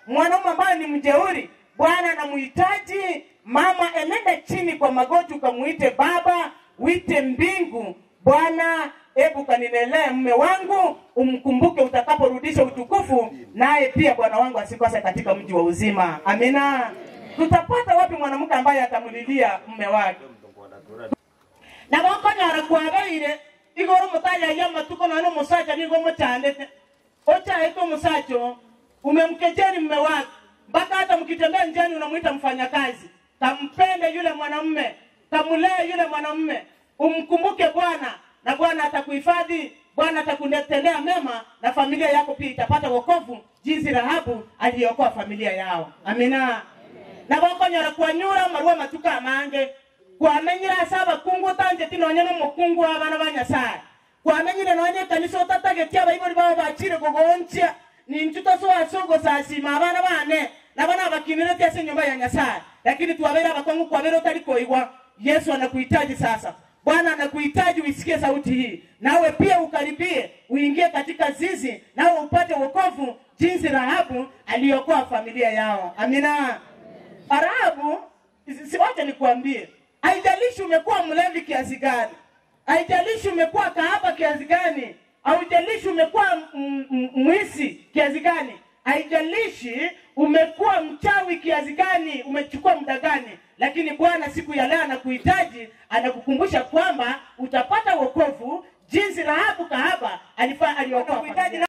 mwanaume ambaye ni mjeuri bwana anamuhitaji mama enenda chini kwa magoti ukamuite baba wite mbingu bwana hebu kaninelee mme wangu umkumbuke utakaporudisha utukufu naye pia bwana wangu asikose katika mji wa uzima amina tutapata wapi mwanamke ambaye atamlilia mme wake nabakonyara kwabaire igoro mutaya ya matuko none musacha nigo muchandete ochaete omusacho umemkejeli mme wake mpaka hata mkitembea njiani unamwita mfanyakazi kampende yule mwanamume kamulee yule mwanamume umkumbuke bwana na bwana atakuhifadhi bwana atakutendea mema na familia yako pia itapata wokovu jinsi rahabu aliokoa familia yao amina nabokonyora kwanyura marua matuka amange kwamenyire ase abakungu otangeti nonye nomokungu wa abana ba nyasaye kwamenyire nonye ekanisa otatagetie abaibori bao bachire gogonchia ninchu tosoase ogosasima abana bane nabo nabakinirete ase enyumba ya nyasaye lakini twabere abakongu kwabere otari koigwa yesu anakuhitaji sasa bwana anakuhitaji uisikie sauti hii nawe pia ukaribie uingie katika zizi nawe upate wokovu jinsi rahabu aliyokoa familia yao amina rahabu siwache nikuambie haijalishi umekuwa mlevi kiasi gani haijalishi umekuwa kahaba kiasi gani haijalishi umekuwa m- m- mwizi kiasi gani haijalishi umekuwa mchawi kiasi gani umechukua muda gani lakini bwana siku ya leo anakuhitaji anakukumbusha kwamba utapata wokovu jinsi rahabu kahaba alifaa aliokoa familia.